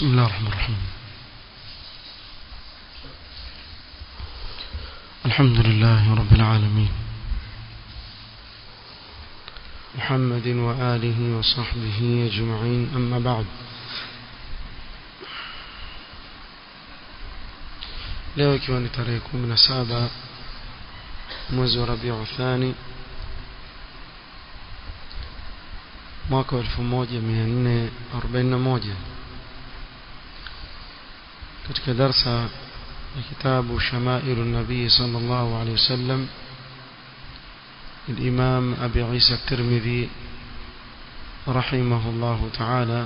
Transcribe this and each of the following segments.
بسم الله الرحمن الرحيم الحمد لله رب العالمين محمد وآله وصحبه أجمعين أما بعد leo ikiwa ni tarehe kumi na saba mwezi wa rabiu thani mwaka wa elfu moja mia nne arobaini na moja katika darsa ya kitabu shamailu nabii sala llahu alehi wasallam الإمام أبي عيسى الترمذي رحمه الله تعالى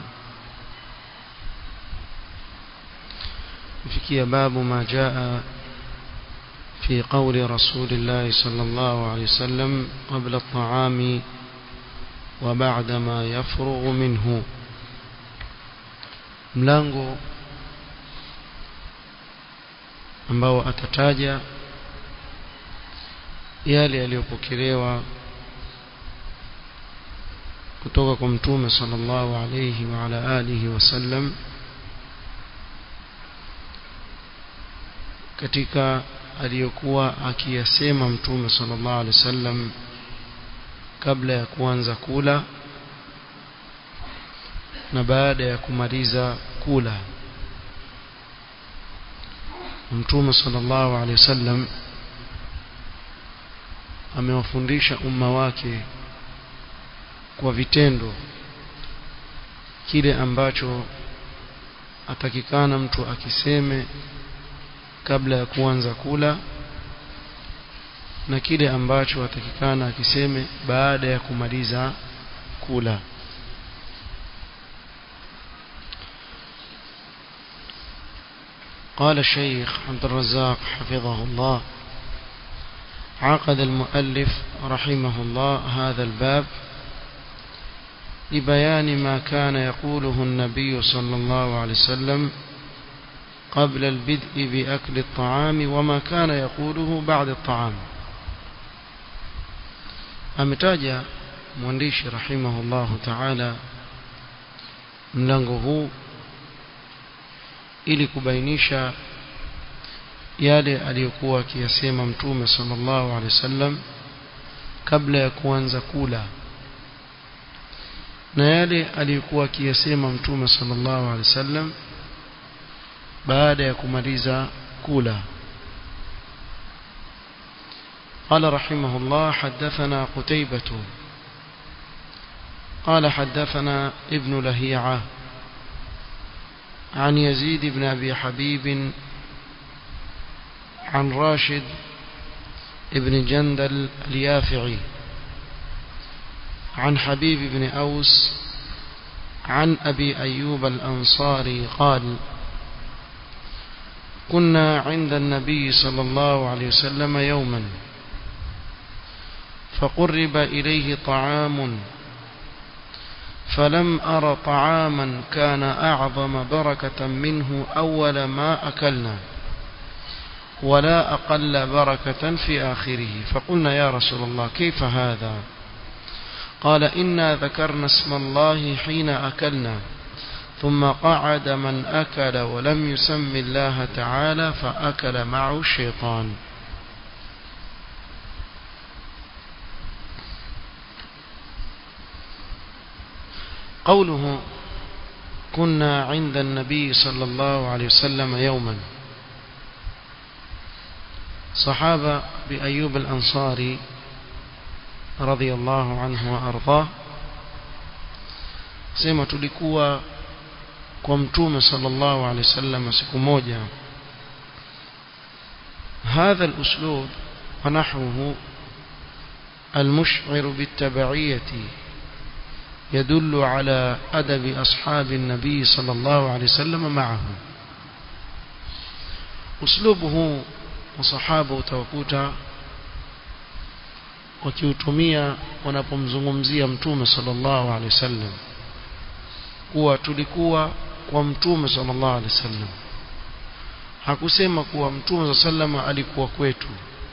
فيكي باب ما جاء في قول رسول الله صلى الله عليه وسلم قبل الطعام وبعد ما يفرغ منه mlango ambao atataja yale yaliyopokelewa kutoka kwa mtume sallallahu alayhi wa ala alihi wasallam katika aliyokuwa akiyasema mtume sallallahu alayhi wasallam kabla ya kuanza kula na baada ya kumaliza kula mtume sallallahu alayhi wasallam amewafundisha umma wake kwa vitendo kile ambacho atakikana mtu akiseme kabla ya kuanza kula na kile ambacho atakikana akiseme baada ya kumaliza kula قال الشيخ عبد الرزاق حفظه الله عقد المؤلف رحمه الله هذا الباب لبيان ما كان يقوله النبي صلى الله عليه وسلم قبل البدء بأكل الطعام وما كان يقوله بعد الطعام ametaja mwandishi rahimahullahu taala mlango huu ili kubainisha yale aliyokuwa akiyasema mtume sallallahu alaihi wasallam kabla ya kuanza kula na yale aliyokuwa akiyasema mtume sallallahu alaihi wasallam baada ya kumaliza kula قال رحمه الله حدثنا قتيبة قال حدثنا ابن لهيعة عن يزيد بن أبي حبيب عن راشد ابن جندل اليافعي عن حبيب بن أوس عن أبي أيوب الأنصاري قال كنا عند النبي صلى الله عليه وسلم يوما فقرب إليه طعام فلم أر طعاما كان أعظم بركة منه أول ما أكلنا ولا أقل بركة في آخره فقلنا يا رسول الله كيف هذا قال إنا ذكرنا اسم الله حين أكلنا ثم قعد من أكل ولم يسم الله تعالى فأكل معه الشيطان قوله كنا عند النبي صلى الله عليه وسلم يوما صحابة بأيوب الأنصاري رضي الله عنه وأرضاه sema tulikuwa kwa mtume sallallahu alaihi wasallam siku moja هذا الأسلوب ونحوه المشعر بالتبعية يدل على أدب أصحاب النبي صلى الله عليه وسلم معه أسلوبه وصحابه utawakuta wakiutumia wanapomzungumzia mtume sallallahu alaihi wasallam kuwa tulikuwa kwa mtume sallallahu alaihi wasallam hakusema kuwa mtume sallallahu alaihi alikuwa kwetu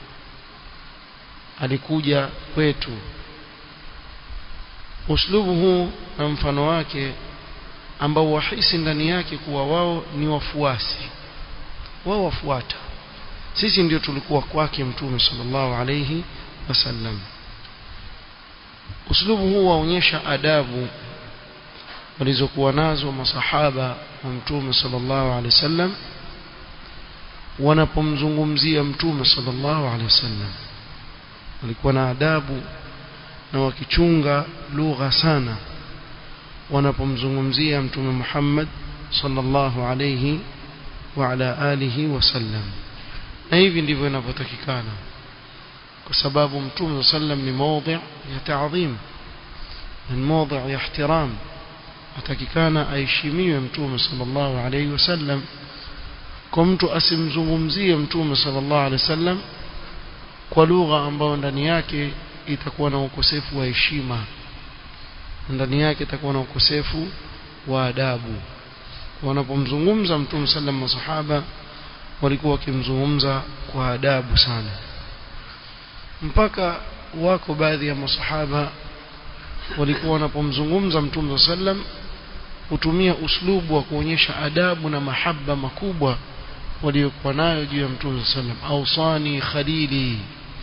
alikuja kwetu uslubu huu na mfano wake ambao wahisi ndani yake kuwa wao ni wafuasi wao wafuata sisi ndio tulikuwa kwake mtume sallallahu alayhi wasallam uslubu huu waonyesha adabu walizokuwa nazo masahaba wa mtume sallallahu alayhi wasallam wanapomzungumzia mtume sallallahu alayhi wasallam walikuwa na adabu na wakichunga lugha sana wanapomzungumzia mtume Muhammad sallallahu alayhi wa ala alihi wasallam na hivi ndivyo inavyotakikana kwa sababu mtume sallam ni mawdhi ya taadhim ni mawdhi ya ihtiram atakikana aheshimiwe mtume sallallahu alayhi wasallam kwa mtu asimzungumzie mtume sallallahu alayhi wasallam kwa lugha ambayo ndani yake itakuwa na ukosefu wa heshima ndani yake itakuwa na ukosefu wa adabu wanapomzungumza mtume sallam masahaba walikuwa wakimzungumza kwa adabu sana mpaka wako baadhi ya masahaba walikuwa wanapomzungumza mtume sallam hutumia uslubu wa kuonyesha adabu na mahaba makubwa waliokuwa nayo juu ya mtume sallam ausani khalili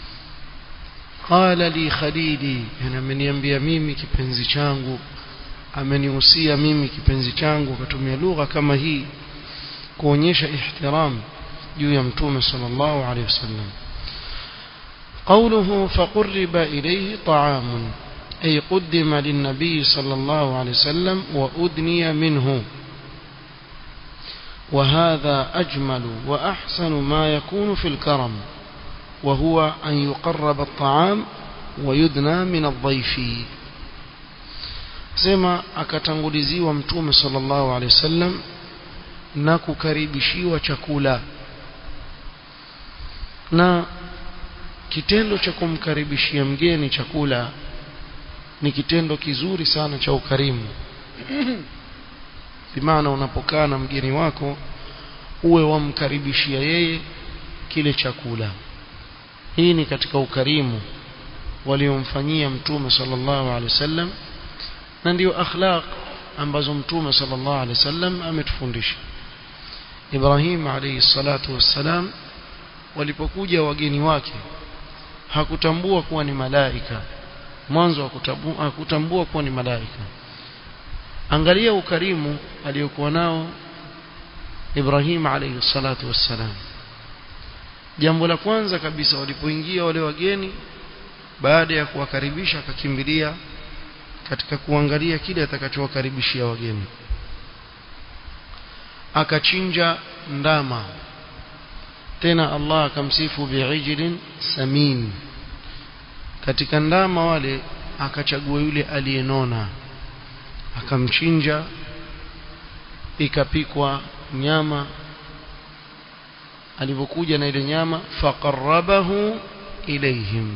qala li khalili yani ameniambia mimi kipenzi changu amenihusia mimi kipenzi changu akatumia lugha kama hii kuonyesha ihtiram juu ya mtume sallallahu alayhi wasallam قوله فقرب إليه طعام أي قدم للنبي صلى الله عليه وسلم وأدني منه وهذا أجمل وأحسن ما يكون في الكرم وهو أن يقرب الطعام ويدنى من الضيف sema akatanguliziwa mtume sallallahu alaihi wasallam na kukaribishiwa chakula na kitendo cha kumkaribishia mgeni chakula ni kitendo kizuri sana cha ukarimu bimaana unapokaa na mgeni wako uwe wamkaribishia yeye kile chakula hii ni katika ukarimu waliomfanyia mtume sallallahu alaihi wasallam na ndio akhlaq ambazo mtume sallallahu alaihi wasallam ametufundisha Ibrahim alayhi salatu wassalam walipokuja wageni wake hakutambua kuwa ni malaika mwanzo hakutambua kuwa ni malaika angalia ukarimu aliyokuwa nao Ibrahim alayhi salatu wassalam jambo la kwanza kabisa walipoingia wale wageni baada ya kuwakaribisha akakimbilia katika kuangalia kile atakachowakaribishia wageni akachinja ndama tena Allah akamsifu bi'ijlin samin katika ndama wale akachagua yule aliyenona akamchinja ikapikwa nyama alipokuja na ile nyama faqarrabahu ilaihim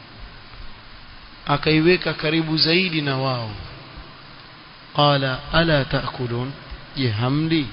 akaiweka karibu zaidi na wao qala ala taakulun je hamli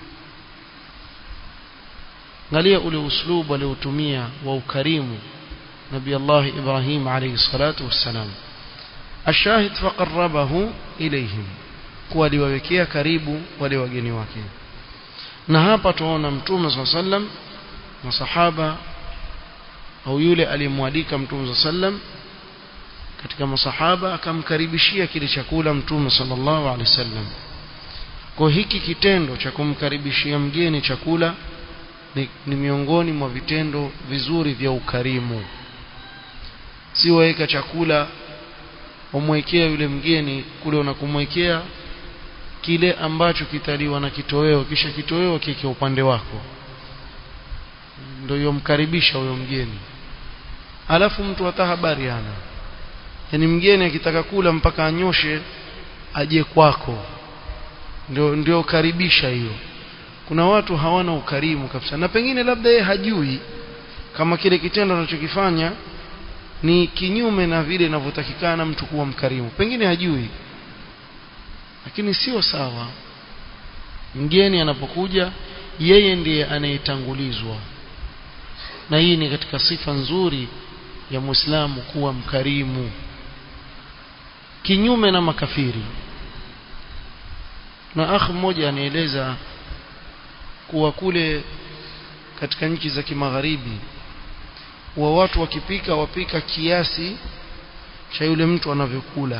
angalia ule uslubu aliotumia wa ukarimu nabii Allah Ibrahim alayhi salatu wassalam ashahid faqarrabahu ilayhim kuwa aliwawekea karibu wale wageni wake na hapa tunaona mtume swalla sallam masahaba au yule aliyemwalika mtume sallam katika masahaba akamkaribishia kile chakula mtume sallallahu alaihi wasallam kwa hiki kitendo cha kumkaribishia mgeni chakula ni, ni miongoni mwa vitendo vizuri vya ukarimu si waweka chakula umwekea yule mgeni kule unakumwekea kile ambacho kitaliwa na kitoweo kisha kitoweo kike upande wako ndio yomkaribisha huyo mgeni alafu mtu hata habari hana yani mgeni akitaka kula mpaka anyoshe aje kwako ndio ndio karibisha hiyo kuna watu hawana ukarimu kabisa na pengine labda yeye hajui kama kile kitendo anachokifanya ni kinyume na vile inavyotakikana mtu kuwa mkarimu pengine hajui lakini sio sawa mgeni anapokuja yeye ndiye anayetangulizwa na hii ni katika sifa nzuri ya Muislamu kuwa mkarimu kinyume na makafiri na akh mmoja anieleza kuwa kule katika nchi za kimagharibi wa watu wakipika wapika kiasi cha yule mtu anavyokula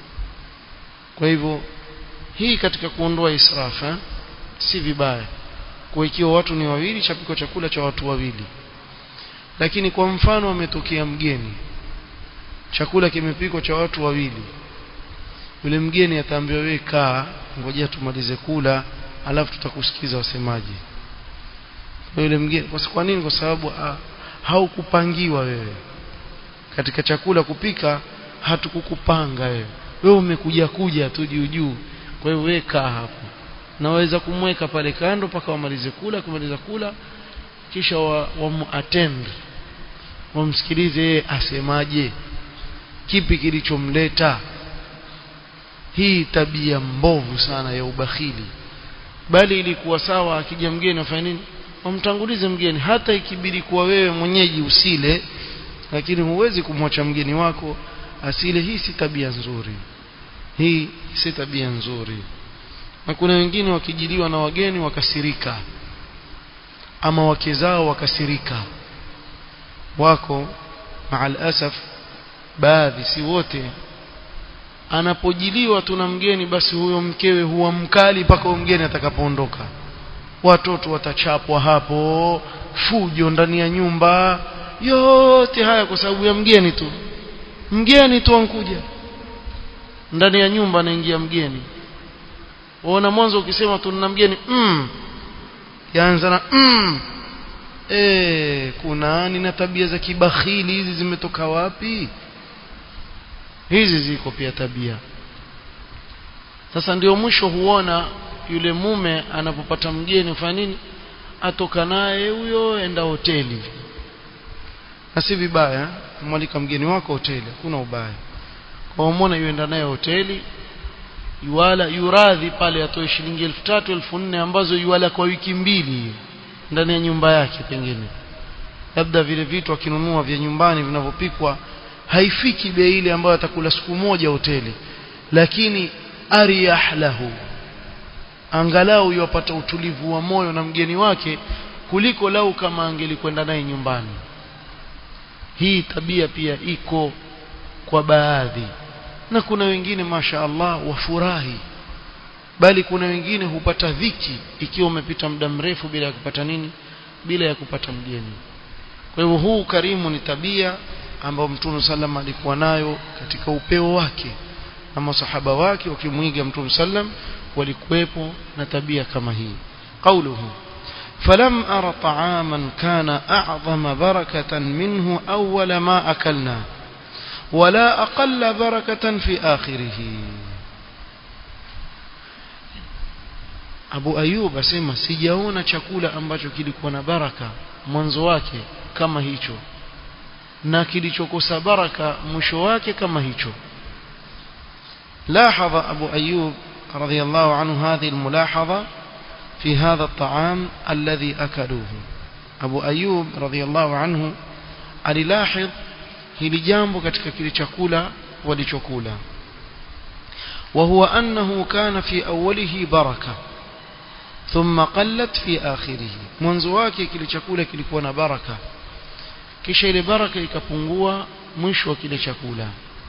kwa hivyo hii katika kuondoa israfa si vibaya kwa ikiwa watu ni wawili chapiko chakula cha watu wawili lakini kwa mfano ametokea mgeni chakula kimepikwa cha watu wawili yule mgeni ataambiwa wewe kaa ngojea tumalize kula alafu tutakusikiza wasemaji yule mgeni kwa nini kwa sababu haukupangiwa wewe katika chakula kupika hatukukupanga wewe wewe umekuja kuja tu juu juu kwa hiyo wewe kaa hapo naweza kumweka pale kando mpaka wamalize kula kumaliza kula kisha wa, wa attend wamsikilize yeye asemaje kipi kilichomleta hii tabia mbovu sana ya ubakhili bali ilikuwa sawa akija mgeni afanye nini wamtangulize mgeni hata ikibidi kuwa wewe mwenyeji usile lakini huwezi kumwacha mgeni wako asile hii si tabia nzuri hii si tabia nzuri na kuna wengine wakijiliwa na wageni wakasirika ama wake zao wakasirika wako maal asaf baadhi si wote anapojiliwa tuna mgeni basi huyo mkewe huwa mkali mpaka mgeni atakapoondoka watoto watachapwa hapo fujo ndani ya nyumba yote haya kwa sababu ya mgeni tu mgeni tu ankuja ndani ya nyumba anaingia mgeni waona mwanzo ukisema tuna mgeni mm yaanza na mm eh kuna nina tabia za kibakhili hizi zimetoka wapi hizi ziko pia tabia sasa ndio mwisho huona yule mume anapopata mgeni ufanya nini atoka naye huyo enda hoteli na si vibaya mwalika mgeni wako hoteli hakuna ubaya kwa umona yuenda naye hoteli yuala yuradhi pale atoe shilingi elfu tatu elfu nne ambazo yuala kwa wiki mbili ndani ya nyumba yake pengine labda vile vitu akinunua vya nyumbani vinavyopikwa haifiki bei ile ambayo atakula siku moja hoteli lakini ariyah lahu angalau yupata utulivu wa moyo na mgeni wake kuliko lau kama angelikwenda naye nyumbani hii tabia pia iko kwa baadhi na kuna wengine masha Allah wafurahi bali kuna wengine hupata dhiki ikiwa umepita muda mrefu bila ya kupata nini bila ya kupata mgeni kwa hivyo huu karimu ni tabia ambayo Mtume sallam alikuwa nayo katika upeo wake na masahaba wake wakimwiga Mtume sallam walikuwepo na tabia kama hii qauluhu فلم أر طعاما كان أعظم بركة منه أول ما أكلنا ولا أقل بركة في آخره Abu Ayub asema sijaona chakula ambacho kilikuwa na baraka mwanzo wake kama hicho na baraka mwisho wake kama hicho لاحظ أبو أيوب رضي الله عنه هذه الملاحظة في هذا الطعام الذي أكلوه أبو أيوب رضي الله عنه aliلاحظ hili jambo katika kile chakula walichokula وهو أنه كان في أوله بركة ثم قلت في آخره mwanzo wake kile chakula kilikuwa na baraka kisha ile baraka ikapungua mwisho wa kile chakula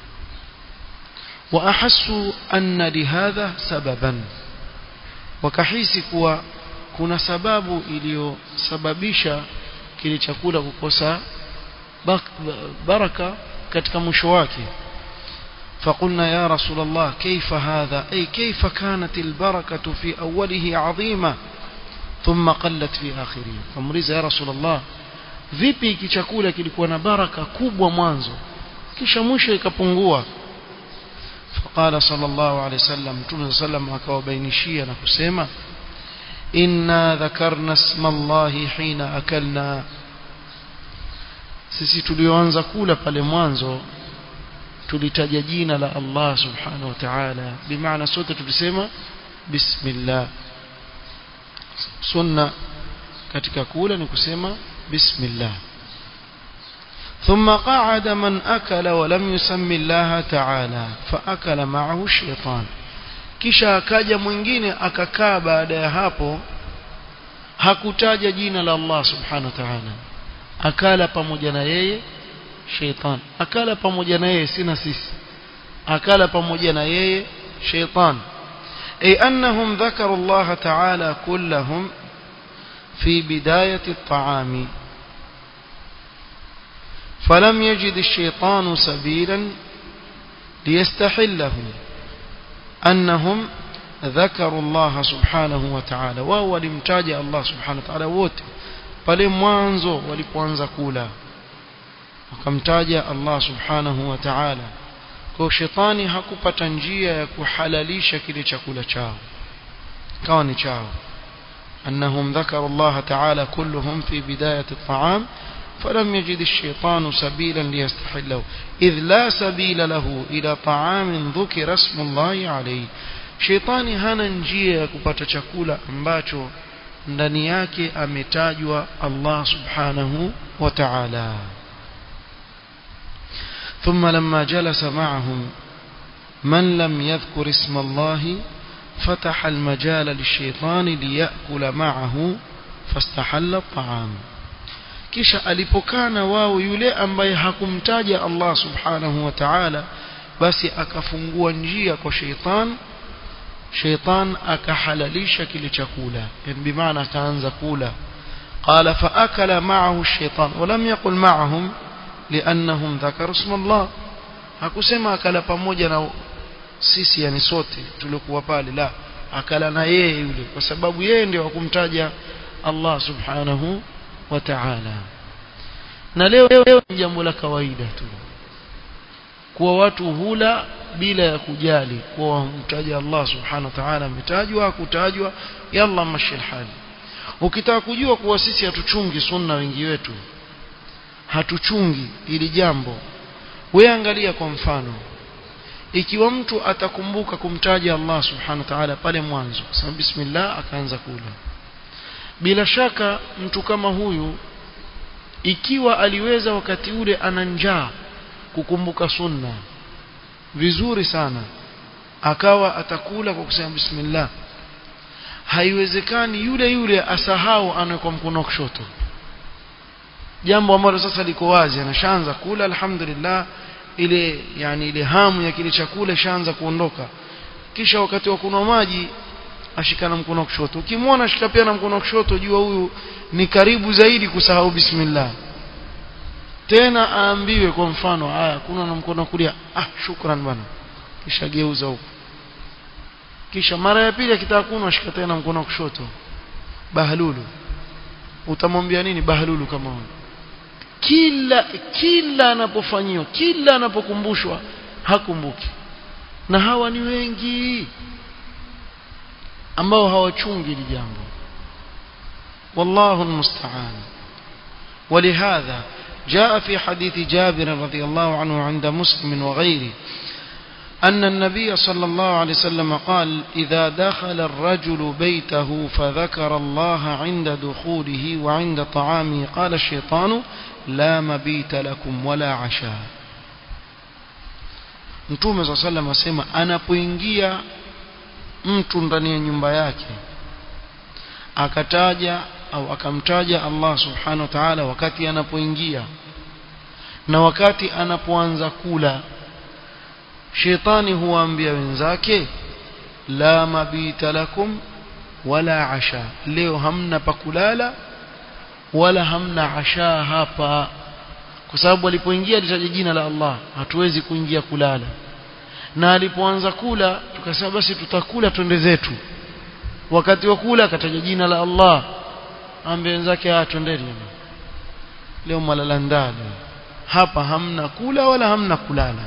واحسوا ان لهذا سببا wakahisi kuwa kuna sababu iliyosababisha kile chakula kukosa baraka katika mwisho wake فقلنا يا رسول الله كيف هذا أي كيف كانت البركة في أوله عظيمة ثم قلت في آخره فمريز يا رسول الله vipi hiki chakula kilikuwa na baraka kubwa mwanzo kisha mwisho ikapungua faqala sallallahu alayhi wasallam mtume sallam akawabainishia na kusema inna dhakarna isma allahi hina akalna sisi tulioanza kula pale mwanzo tulitaja jina la Allah subhanahu wa ta'ala bimaana sote tulisema bismillah sunna katika kula ni kusema bismillah ثم قعد من أكل ولم يسم الله تعالى فأكل معه الشيطان kisha akaja mwingine akakaa baada ya hapo hakutaja jina la Allah subhanahu wa ta'ala akala pamoja na yeye sheitan akala pamoja na yeye sina sisi akala pamoja na yeye sheitan ay annahum dhakaru Allah ta'ala kullahum في بداية الطعام فلم يجد الشيطان سبيلا ليستحله أنهم ذكروا الله سبحانه وتعالى وهو لمتاج الله سبحانه وتعالى wote pale mwanzo walipoanza kula wakamtaja Allah subhanahu wa ta'ala kwa shetani hakupata njia ya kuhalalisha kile chakula chao kawa ni chao أنهم ذكروا الله تعالى كلهم في بداية الطعام فلم يجد الشيطان سبيلا ليستحله إذ لا سبيل له إلى طعام ذكر اسم الله عليه shetani hana njia ya kupata chakula ambacho ndani yake ametajwa Allah subhanahu wa ta'ala ثم لما جلس معهم من لم يذكر اسم الله فتح المجال للشيطان ليأكل معه فاستحل الطعام kisha alipokana wao yule ambaye hakumtaja Allah subhanahu wa ta'ala basi akafungua njia kwa sheitan sheitan akahalalisha kile chakula yani bimaana akaanza kula qala fa akala ma'ahu ash-shaytan wa lam yaqul ma'ahum li'annahum dhakaru isma Allah hakusema akala pamoja na sisi yani sote tuliokuwa pale la akala na yeye yule kwa sababu yeye ndio akumtaja Allah subhanahu wa ta'ala na leo leo ni jambo la kawaida tu kuwa watu hula bila ya kujali kuwa wamtaja Allah subhanahu wa ta'ala ametajwa kutajwa yalla mashil hali ukitaka kujua kuwa sisi hatuchungi sunna wengi wetu hatuchungi ili jambo wewe angalia kwa mfano ikiwa mtu atakumbuka kumtaja Allah subhanahu wa ta'ala pale mwanzo sema bismillah akaanza kula bila shaka mtu kama huyu ikiwa aliweza wakati ule ana njaa kukumbuka sunna vizuri sana akawa atakula kwa kusema bismillah haiwezekani yule yule asahau anawekwa mkono kushoto jambo ambalo sasa liko wazi anashaanza kula alhamdulillah ile yani ile hamu ya kile chakula shaanza kuondoka kisha wakati wa kunywa maji ashikana mkono wa kushoto ukimwona ashika pia na mkono wa kushoto jua huyu ni karibu zaidi kusahau bismillah tena aambiwe kwa mfano haya kuna na mkono wa kulia ah shukran bwana kisha geuza huko kisha mara ya pili akitaka kunywa ashika tena mkono wa kushoto bahalulu utamwambia nini bahalulu kama huyo kila kila anapofanyiwa kila anapokumbushwa hakumbuki na hawa ni wengi ambao hawachungi hili jambo والله المستعان ولهذا جاء في حديث جابر رضي الله عنه عند مسلم وغيره أن النبي صلى الله عليه وسلم قال إذا دخل الرجل بيته فذكر الله عند دخوله وعند طعامه قال الشيطان لا مبيت لكم ولا عشاء Mtume صلى الله عليه وسلم asema anapoingia mtu ndani ya nyumba yake akataja au akamtaja Allah subhanahu wa ta'ala wakati anapoingia na wakati anapoanza kula shetani huwaambia wenzake la mabita lakum wala asha leo hamna pakulala wala hamna asha hapa kwa sababu alipoingia alitaja jina la Allah hatuwezi kuingia kulala na alipoanza kula tukasema basi tutakula twende zetu wakati wa kula akataja jina la Allah ambie wenzake ah twendeni leo malala ndani hapa hamna kula wala hamna kulala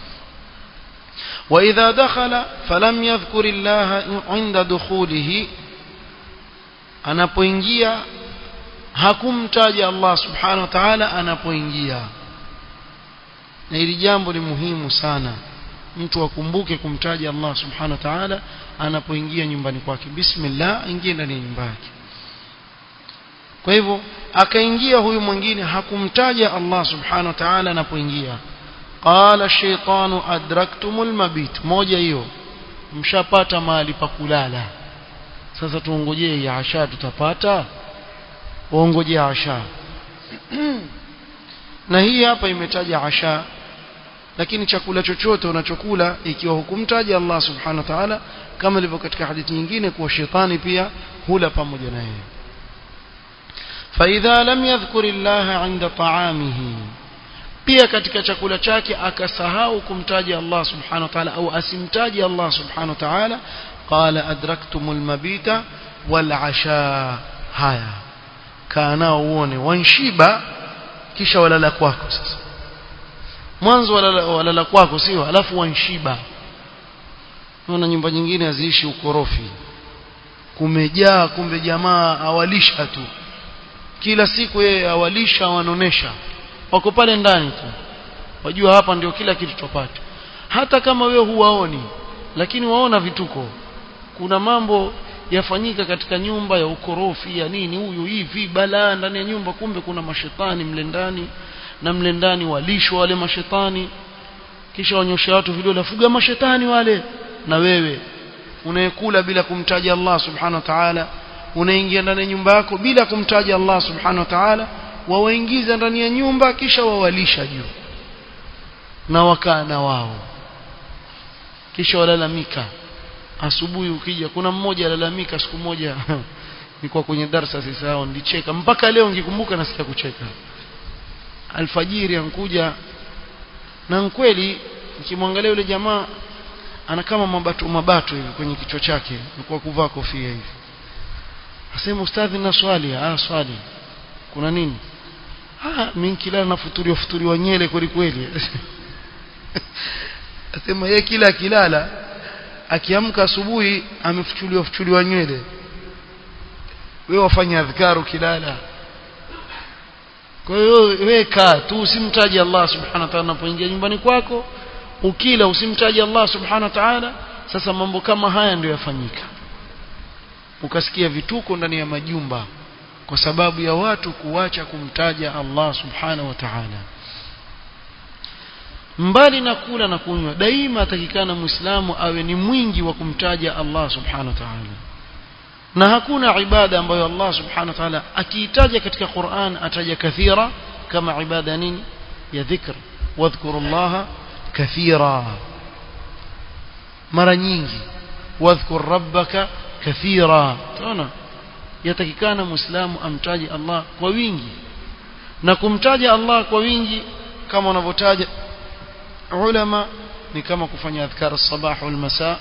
وإذا دخل فلم يذكر الله عند دخوله anapoingia hakumtaja Allah subhanahu wa ta'ala anapoingia na hili jambo ni muhimu sana mtu akumbuke kumtaja Allah subhanahu wa ta'ala anapoingia nyumbani kwake bismillah ingie ndani ya nyumba yake kwa hivyo akaingia huyu mwingine hakumtaja Allah subhanahu wa ta'ala anapoingia qala shaytanu adraktumul mabit moja hiyo mshapata mahali pa kulala sasa tuongojee ya asha tutapata waongojee asha na hii hapa imetaja asha lakini chakula chochote unachokula ikiwa hukumtaja Allah subhanahu wa ta'ala kama ilivyo katika hadithi nyingine kuwa shetani pia hula pamoja na yeye فإذا لم يذكر الله عند طعامه pia katika chakula chake akasahau kumtaja Allah subhanahu wa ta'ala au asimtaje Allah subhanahu wa ta'ala qala adraktumul mabita wal asha haya kana uone wanshiba kisha walala kwako sasa mwanzo walala, walala kwako sio alafu wanshiba unaona nyumba nyingine haziishi ukorofi kumejaa kumbe jamaa awalisha tu kila siku yeye awalisha wanonesha wako pale ndani tu wajua hapa ndio kila kitu tupate hata kama wewe huwaoni lakini waona vituko kuna mambo yafanyika katika nyumba ya ukorofi ya nini huyu hivi balaa ndani ya nyumba kumbe kuna mashetani mle ndani na mle ndani walishwa wale mashetani kisha wanyosha watu vidole fuga mashetani wale na wewe unayekula bila kumtaja Allah subhanahu wa ta'ala unaingia ndani ya nyumba yako bila kumtaja Allah subhanahu wa ta'ala wawaingiza ndani ya nyumba kisha wawalisha juu na wakaa na wao kisha walalamika asubuhi ukija kuna mmoja alalamika siku moja nilikuwa kwenye darasa sasa nilicheka mpaka leo ngikumbuka nasikia kucheka alfajiri ankuja na kweli nikimwangalia yule jamaa ana kama mabato mabato hivi kwenye kichwa chake alikuwa kuvaa kofia hivi asema ustadhi na swali ah swali kuna nini ah mimi kila nafuturiwa futuriwa nyele kweli kweli asema yeye kila akilala akiamka asubuhi amefuchuliwa fuchuliwa nywele wewe wafanya adhkaru kilala kwa hiyo wewe kaa tu usimtaje Allah subhanahu wa ta'ala unapoingia nyumbani kwako ukila usimtaje Allah subhanahu wa ta'ala sasa mambo kama haya ndio yafanyika ukasikia vituko ndani ya majumba kwa sababu ya watu kuacha kumtaja Allah subhanahu wa ta'ala mbali na kula na kunywa daima atakikana muislamu awe ni mwingi wa kumtaja Allah subhanahu wa ta'ala na hakuna ibada ambayo Allah subhanahu wa ta'ala akiitaja katika Qur'an ataja kathira kama ibada nini ya dhikr wadhkuru Allah kathira mara nyingi wadhkur rabbaka kathira tunaona yatakikana muislamu amtaje Allah kwa wingi na kumtaja Allah kwa wingi kama wanavyotaja ulama ni kama kufanya adhkar as-sabah wal masa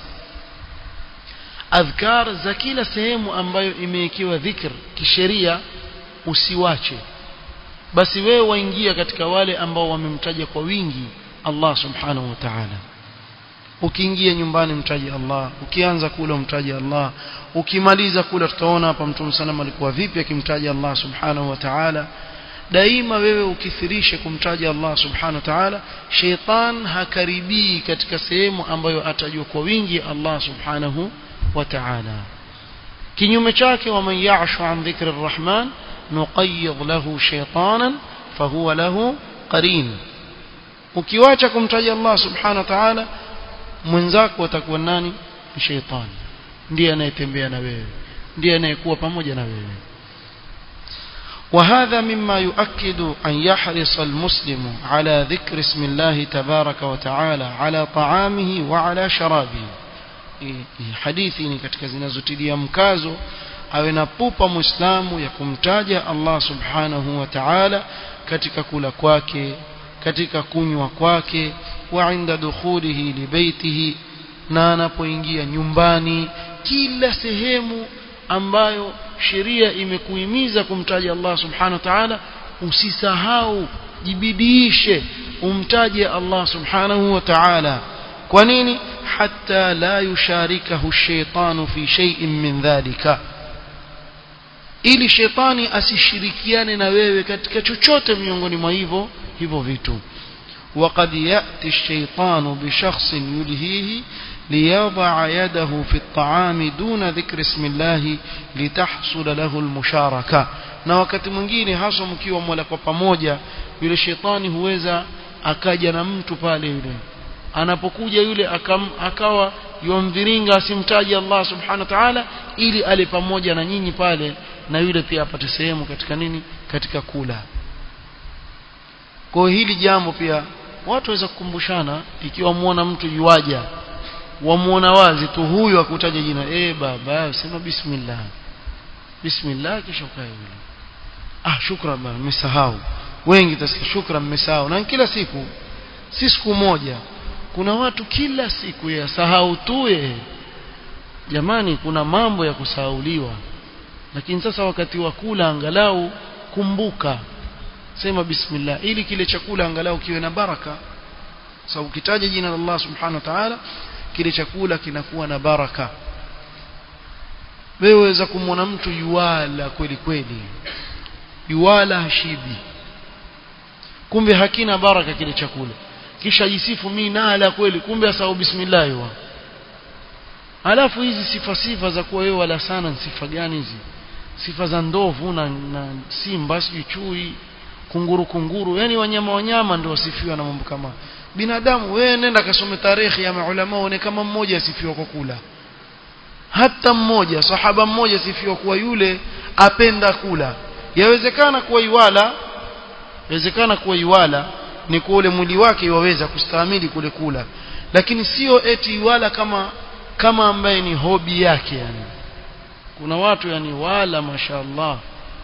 adhkar za kila sehemu ambayo imewekewa dhikr kisheria usiwache basi wewe waingia katika wale ambao wamemtaja kwa wingi Allah subhanahu wa ta'ala ukiingia nyumbani mtaje Allah ukianza kula mtaje Allah ukimaliza kula tutaona hapa mtume sana alikuwa vipi akimtaja Allah subhanahu wa ta'ala daima wewe ukithirishe kumtaja Allah subhanahu wa ta'ala sheitan hakaribii katika sehemu ambayo atajua kwa wingi Allah subhanahu wa ta'ala kinyume chake wa man ya'shu an dhikri arrahman nuqayyid lahu shaytanan fahuwa lahu qarin ukiwacha kumtaja Allah subhanahu wa ta'ala mwenzako atakuwa nani ni sheitan ndiye anayetembea na wewe ndiye anayekuwa pamoja na wewe وهذا مما يؤكد أن يحرص المسلم على ذكر اسم الله تبارك وتعالى على طعامه وعلى شرابه hadithi ni katika zinazotilia mkazo awe na pupa muislamu ya kumtaja Allah subhanahu wa ta'ala katika kula kwake katika kunywa kwake wa inda dukhulihi libaitihi na anapoingia nyumbani kila sehemu ambayo sheria imekuhimiza kumtaja Allah subhanahu wa ta'ala usisahau jibidiishe umtaje Allah subhanahu wa ta'ala kwa nini hatta la yusharikahu shaytanu fi shay'in min dhalika ili shetani asishirikiane na wewe katika chochote miongoni mwa hivyo hivyo vitu وقد يأتي الشيطان بشخص يلهيه ليضع يده في الطعام دون ذكر اسم الله لتحصل له المشاركة na wakati mwingine hasa mkiwa mwala kwa pamoja yule shetani huweza akaja na mtu pale yule anapokuja yule akam, akawa yomviringa asimtaji Allah subhanahu wa ta'ala ili ale pamoja na nyinyi pale na yule pia apate sehemu katika nini katika kula kwa hili jambo pia watu waweza kukumbushana ikiwa muona mtu yuaja wamuona wazi tu huyu akutaja jina eh baba sema bismillah bismillah kisha ukae yule ah shukran bana nimesahau wengi tasikia shukran mmesahau na kila siku si siku moja kuna watu kila siku ya sahau tu yeye jamani kuna mambo ya kusahauliwa lakini sasa wakati wa kula angalau kumbuka sema bismillah ili kile chakula angalau kiwe na baraka sababu ukitaja jina la Allah subhanahu wa ta'ala kile chakula kinakuwa na baraka wewe waweza kumwona mtu yuwala kweli kweli yuwala hashibi kumbe hakina baraka kile chakula kisha jisifu mimi nala kweli kumbe asahau bismillah yuwa alafu hizi sifa sifa za kuwa wewe wala sana ni sifa gani hizi sifa za ndovu na, na simba sijui chui kunguru kunguru yani wanyama wanyama ndio wasifiwa na mambo kama binadamu wewe nenda kasome tarehe ya maulama uone kama mmoja asifiwa kwa kula hata mmoja sahaba mmoja asifiwa kuwa yule apenda kula yawezekana kuwa iwala yawezekana kuwa iwala ni kwa ule mwili wake waweza kustahimili kule kula lakini sio eti iwala kama kama ambaye ni hobi yake yani kuna watu yani wala mashaallah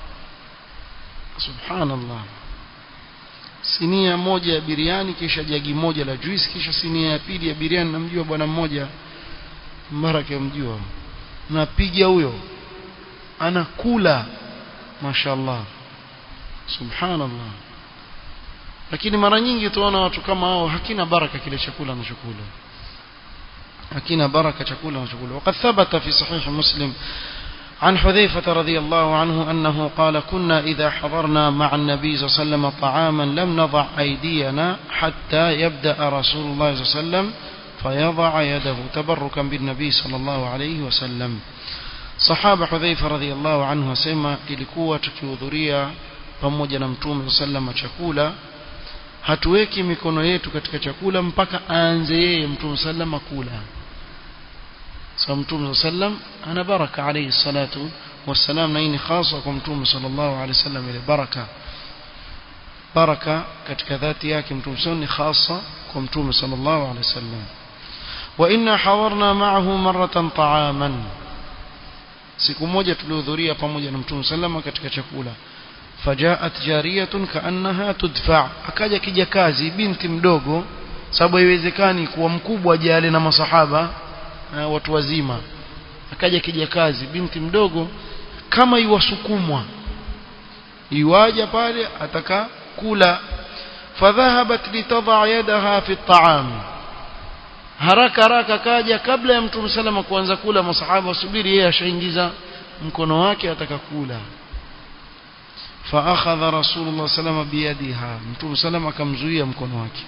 subhanallah sinia moja ya biriani kisha jagi moja la juice kisha sinia ya pili ya biriani namjua bwana mmoja mbaraka mjua napiga huyo anakula mashaallah subhanallah lakini mara nyingi tuona watu kama hao hakina baraka kile chakula anachokula hakina baraka chakula anachokula وقد ثبت في صحيح مسلم عن حذيفة رضي الله عنه أنه قال كنا إذا حضرنا مع النبي صلى الله عليه وسلم طعاما لم نضع أيدينا حتى يبدأ رسول الله صلى الله عليه وسلم فيضع يده تبركا بالنبي صلى الله عليه وسلم صحابة حذيفة رضي الله عنه سيما ilikuwa tukihudhuria pamoja na mtume sallam chakula hatuweki mikono yetu katika chakula mpaka aanze yeye mtume sallam kula so mtume sallam ana baraka alayhi salatu wassalam na hii ni hasa kwa mtume sallallahu alayhi wasallam ile baraka baraka katika dhati yake mtume sallam ni hasa kwa mtume sallallahu alayhi wasallam wa inna hawarna ma'ahu maratan ta'aman siku moja tulihudhuria pamoja na mtume sallama katika chakula fajaat jariyatun kaannaha tudfa akaja kijakazi binti mdogo sababu haiwezekani kuwa mkubwa jale na masahaba na watu wazima akaja kijakazi binti mdogo kama iwasukumwa iwaja pale ataka kula fadhahabat litadha yadaha fi at'am haraka haraka kaja kabla ya mtume salama kuanza kula masahaba wasubiri yeye ashaingiza mkono wake ataka kula فاخذ رسول الله صلى الله عليه وسلم بيدها متوم سلام akamzuia mkono wake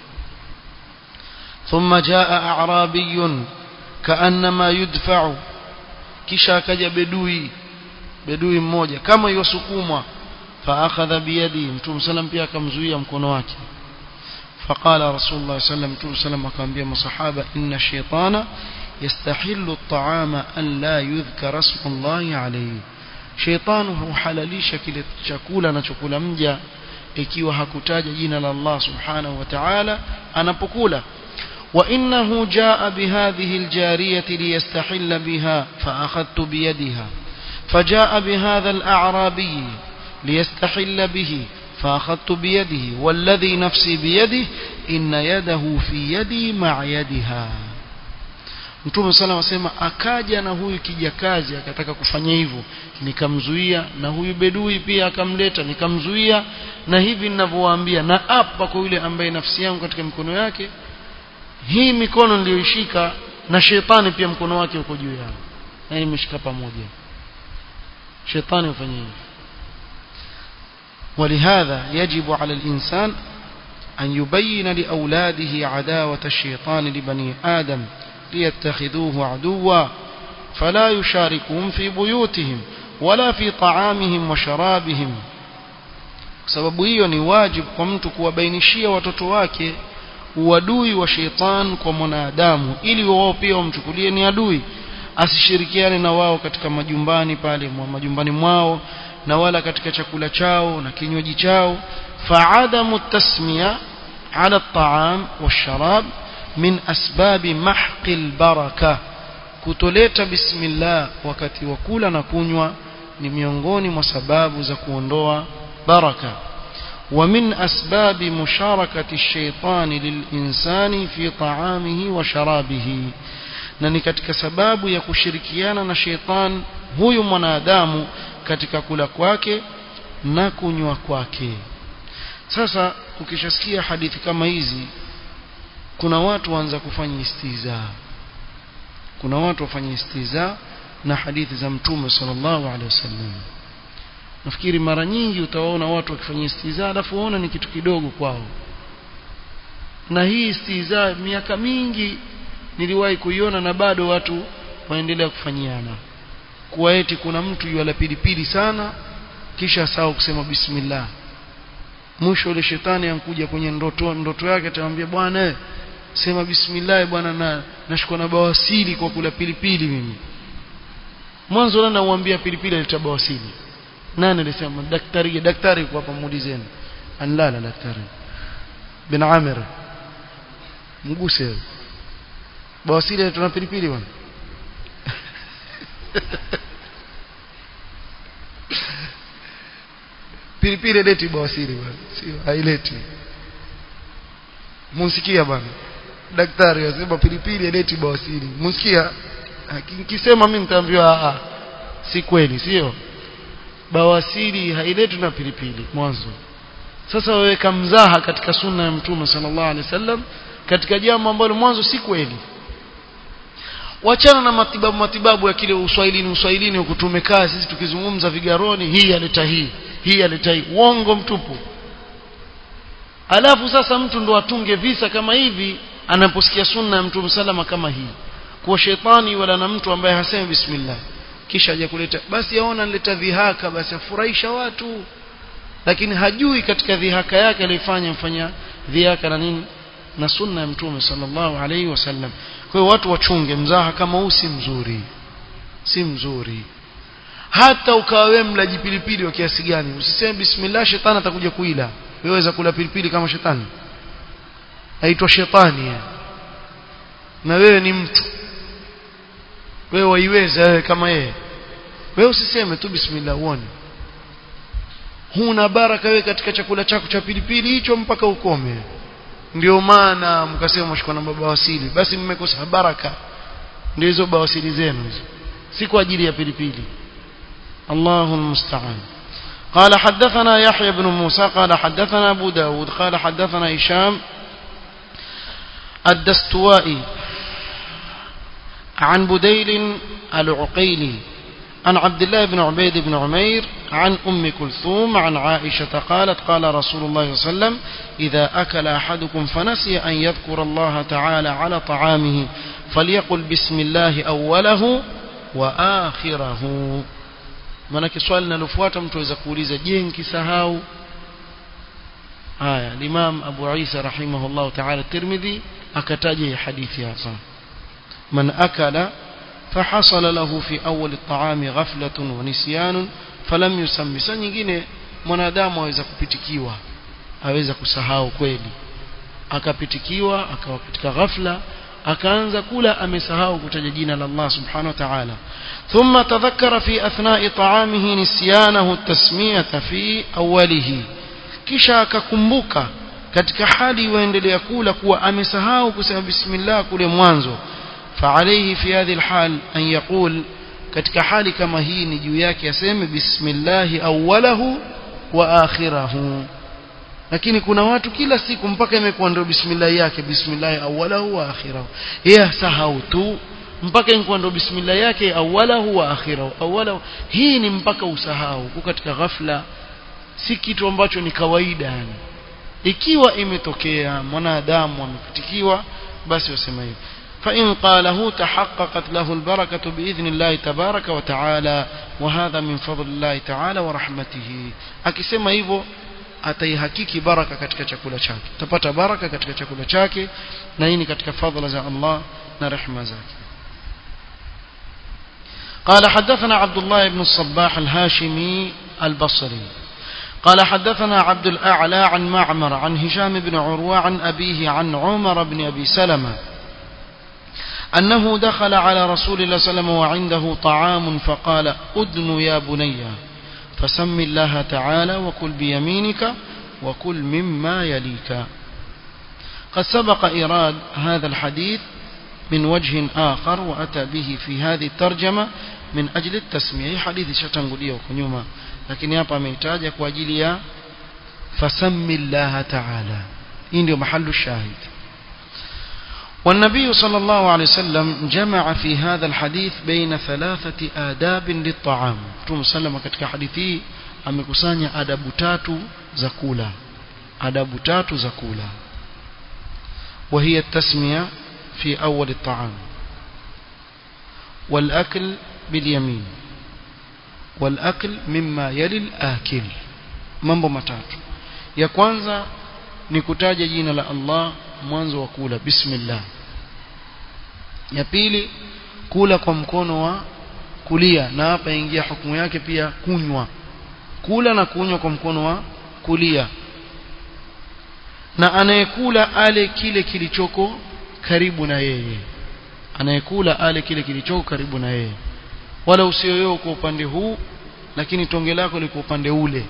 ثم جاء اعرابي كانما يدفع kisha akaja bedui bedui mmoja kama yosukumwa فاخذ بيدي متوم سلام pia akamzuia mkono wake فقال رسول الله صلى الله عليه وسلم متوم سلام akamwambia masahaba inna shaytana يستحل الطعام ان لا يذكر اسم الله عليه sheitani huhalalisha kile chakula anachokula mja ikiwa hakutaja jina la Allah subhanahu wa ta'ala anapokula wa innahu jaa bihadhihi aljariyati liyastahilla biha faakhadtu biyadiha فجاء بهذا الأعرابي ليستحل به فأخذت بيده والذي نفسي بيده إن يده في يدي مع يدها Mtume sala wasema akaja na huyu kijakazi akataka kufanya hivyo nikamzuia na huyu bedui pia akamleta nikamzuia na hivi ninavyowaambia na apa kwa yule ambaye nafsi yangu katika mikono yake hii mikono niliyoishika na shetani pia mkono wake uko juu yangu na nimeshika pamoja shetani ufanye hivyo ولهذا يجب على الإنسان أن يبين لأولاده عداوة الشيطان لبني آدم ليتخذوه عدوا فلا يشاركهم في بيوتهم ولا في طعامهم وشرابهم sababu hiyo ni wajibu kwa mtu kuwabainishia watoto wake uadui wa sheitan kwa mwanadamu ili wao pia wamchukulie ni adui asishirikiane na wao katika majumbani pale majumbani mwao na wala katika chakula chao na kinywaji chao fa'adamu tasmiya ala at-ta'am wash-sharab min asbabi mahqi al-baraka kutoleta bismillah wakati wa kula na kunywa ni miongoni mwa sababu za kuondoa baraka ومن أسباب مشاركة الشيطان للإنسان في طعامه وشرابه na ni katika sababu ya kushirikiana na sheitan huyu mwanadamu katika kula kwake na kunywa kwake sasa ukishasikia hadithi kama hizi kuna watu waanza kufanya istiza kuna watu wafanya istiza na hadithi za mtume sallallahu alaihi wasallam nafikiri mara nyingi utawaona watu wakifanya istiza alafu waona ni kitu kidogo kwao na hii istiza miaka mingi niliwahi kuiona na bado watu waendelea kufanyiana kuwa eti kuna mtu yuala pilipili sana kisha sawa kusema bismillah mwisho ile shetani ankuja kwenye ndoto ndoto yake atamwambia bwana sema bismillah bwana na nashukua na bawasili kwa kula pilipili mimi mwanzo na namwambia pilipili aleta bawasili nani alisema daktari daktari kwa hapa muulizeni anlala daktari bin amir mguse bawasili tuna pilipili bwana pilipili leti bawasili bwana sio haileti musikia bwana daktari anasema pilipili leti bawasili musikia nikisema mimi nitaambiwa a si kweli sio bawasili hailetwi na pilipili mwanzo sasa waweka mzaha katika sunna ya mtume sallallahu alaihi wasallam katika jambo ambalo mwanzo si kweli wachana na matibabu matibabu ya kile uswahilini uswahilini huku tumekaa sisi tukizungumza vigaroni hii aleta hii hii aleta hii uongo mtupu alafu sasa mtu ndo atunge visa kama hivi anaposikia sunna ya mtume salama kama hii kuwa shetani wala na mtu ambaye hasemi bismillah kisha aje kuleta basi aona nileta dhihaka basi afurahisha watu lakini hajui katika dhihaka yake alifanya mfanya dhihaka na nini na sunna ya mtume sallallahu alaihi wasallam kwa hiyo watu wachunge mzaha kama huu si mzuri si mzuri hata ukawa wewe mlaji pilipili wa kiasi gani usiseme bismillah shetani atakuja kuila wewe waweza kula pilipili kama shetani aitwa shetani ya. na wewe ni mtu wewe waiweza wewe kama yeye wewe usiseme tu bismillah uone huna baraka wewe katika chakula chako cha pilipili hicho mpaka ukome ndio maana mkasema mshikwa na baba wasili basi mmekosa baraka ndio hizo bawasili zenu hizo si kwa ajili ya pilipili Allahu musta'an قال حدثنا يحيى بن موسى قال حدثنا أبو داود قال حدثنا هشام الدستوائي عن بديل العقيلي عن عبد الله بن عبيد بن عمير عن أم كلثوم عن عائشة قالت قال رسول الله صلى الله عليه وسلم إذا أكل أحدكم فنسي أن يذكر الله تعالى على طعامه فليقل بسم الله أوله وآخره manake swali linalofuata mtu aweza kuuliza je nkisahau haya limam abu isa rahimahullah taala tirmidhi akataja hii hadithi hapa man akala فحصل له في أول الطعام غفلة ونسيان فلم يسمي saa nyingine mwanadamu aweza kupitikiwa aweza kusahau kweli akapitikiwa akawa katika ghafla akaanza kula amesahau kutaja jina la Allah subhanahu wa ta'ala ثم تذكر في أثناء طعامه نسيانه التسمية في أوله kisha akakumbuka katika hali waendelea kula kuwa amesahau kusema bismillah kule mwanzo فعليه في هذه الحال أن يقول katika hali kama hii ni juu yake aseme bismillahi awwalahu wa akhirahu lakini kuna watu kila siku mpaka imekuwa ndio bismillah yake bismillahi awwalahu wa akhirahu yeye sahau tu mpaka imekuwa ndio bismillah yake awwalahu wa akhirahu awwalahu hii ni mpaka usahau kwa katika ghafla si kitu ambacho ni kawaida yani ikiwa imetokea mwanadamu amepitikiwa basi wasema hivyo فإن قاله تحققت له البركة بإذن الله تبارك وتعالى وهذا من فضل الله تعالى ورحمته akisema hivyo ataihakiki baraka katika chakula chake utapata baraka katika chakula chake na hii ni katika fadhila za Allah na rehema zake قال حدثنا عبد الله بن الصباح الهاشمي البصري قال حدثنا عبد الأعلى عن معمر عن هشام بن عروة عن أبيه عن عمر بن أبي سلمة أنه دخل على رسول الله صلى الله عليه وسلم وعنده طعام فقال أدن يا بني فسم الله تعالى وكل بيمينك وكل مما يليك قد سبق إيراد هذا الحديث من وجه آخر وأتى به في هذه الترجمة من أجل التسمية حديث شتنقلية وكنيوما لكن يابا ميتاج كواجليا فسم الله تعالى إن محل الشاهد والنبي صلى الله عليه وسلم جمع في هذا الحديث بين ثلاثة آداب للطعام ثم سلم katika hadithi amekusanya adabu tatu za kula adabu tatu za kula وهي التسمية في أول الطعام والأكل باليمين والأكل مما يلي الآكل mambo matatu ya kwanza ni kutaja jina la Allah mwanzo wa kula bismillah ya pili kula kwa mkono wa kulia na hapa ingia hukumu yake pia kunywa kula na kunywa kwa mkono wa kulia na anayekula ale kile kilichoko karibu na yeye anayekula ale kile kilichoko karibu na yeye wala usio wewe kwa upande huu lakini tonge lako liko upande ule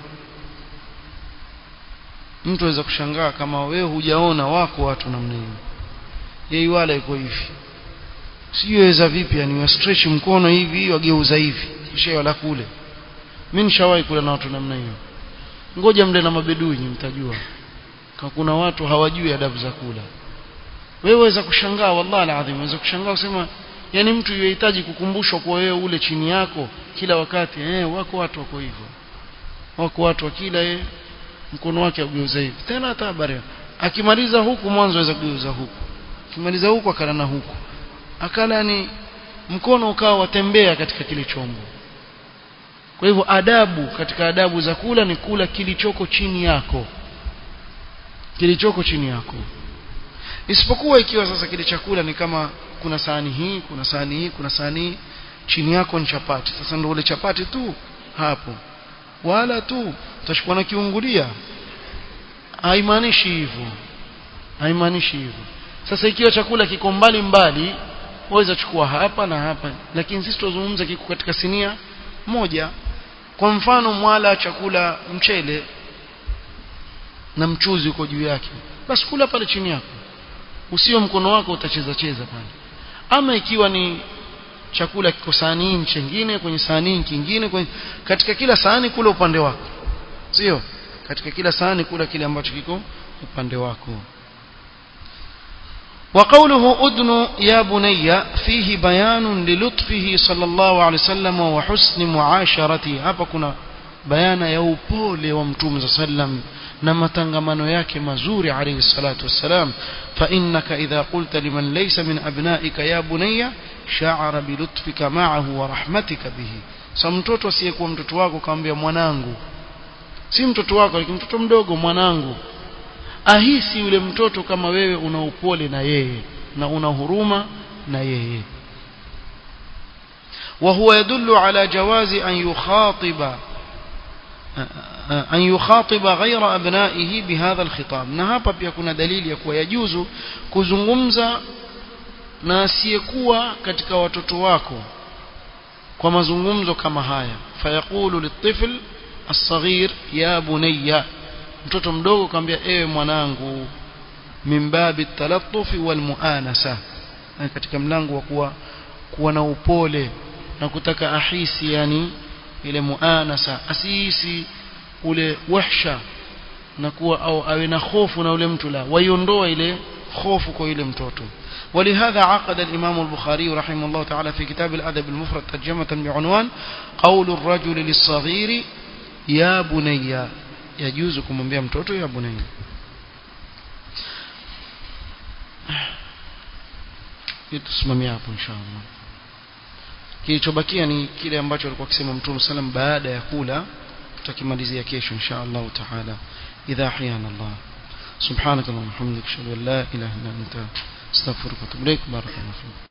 mtu aweza kushangaa kama wewe hujaona wako watu namna hiyo yeye wala iko hivi siweza vipi yani wa stretch mkono hivi wageuza hivi kisha wala kule mimi nishawahi kula na watu namna hiyo ngoja mle na mabedui mtajua kama kuna watu hawajui adabu za kula wewe waweza kushangaa wallahi alazim waweza kushangaa usema yani mtu yuhitaji kukumbushwa kwa wewe ule chini yako kila wakati eh wako watu wako hivyo wako watu wakila eh mkono wake ageuza hivi tena hata habari akimaliza huku mwanzo aweza kugeuza huku akimaliza huku akala na huku akala ni mkono ukawa watembea katika kile chombo kwa hivyo adabu katika adabu za kula ni kula kilichoko chini yako kilichoko chini yako isipokuwa ikiwa sasa kile chakula ni kama kuna sahani hii kuna sahani hii kuna sahani hii chini yako ni chapati sasa ndio ule chapati tu hapo wala tu utashikwa na kiungulia haimaanishi hivyo haimaanishi hivyo sasa ikiwa chakula kiko mbali mbali waweza chukua hapa na hapa lakini sisi tuzungumza kiko katika sinia moja kwa mfano mwala chakula mchele na mchuzi uko juu yake basi kula pale chini yako usio mkono wako utacheza cheza pale ama ikiwa ni chakula kiko sahani chengine kwenye sahani kingine kwenye katika kila sahani kula upande wako sio katika kila sahani kula kile ambacho kiko upande wako وقوله أدن يا بني فيه بيان للطفه صلى الله عليه وسلم وحسن معاشرته hapa kuna bayana ya upole wa mtume صلى الله عليه وسلم na matangamano yake mazuri alayhi salatu wassalam fa innaka idha qulta liman laysa min abnaika ya bunayya sha'ara bi lutfika ma'ahu wa rahmatika bihi sa mtoto asiyekuwa mtoto wako kaambia mwanangu si mtoto wako lakini mtoto mdogo mwanangu ahisi yule mtoto kama wewe una upole na yeye na una huruma na yeye وهو يدل على جواز أن يخاطب أن يخاطب غير أبنائه بهذا الخطاب na hapa pia kuna dalili ya kuwa yajuzu kuzungumza na asiyekuwa katika watoto wako kwa mazungumzo kama haya fayaqulu litifl الصغير يا بني mtoto mdogo kaambia ewe mwanangu mimbabi talattufi wal muanasa katika mlango wa kuwa kuwa na upole na kutaka ahisi yani ile muanasa asisi ule wahsha na kuwa au awe na hofu na ule mtu la waiondoa ile hofu kwa yule mtoto ولهذا عقد الإمام البخاري رحمه الله تعالى في كتاب الأدب المفرد ترجمة بعنوان قول الرجل للصغير يا بني يجوز kumwambia mtoto ya bunayya tusimamia hapo inshallah kilichobakia ni kile ambacho alikuwa akisema mtume sallam baada ya kula tutakimalizia kesho inshallah taala إذا أحيانا الله سبحانك اللهم وبحمدك أشهد أن لا إله إلا أنت استغفرك واتوب إليك بارك الله فيك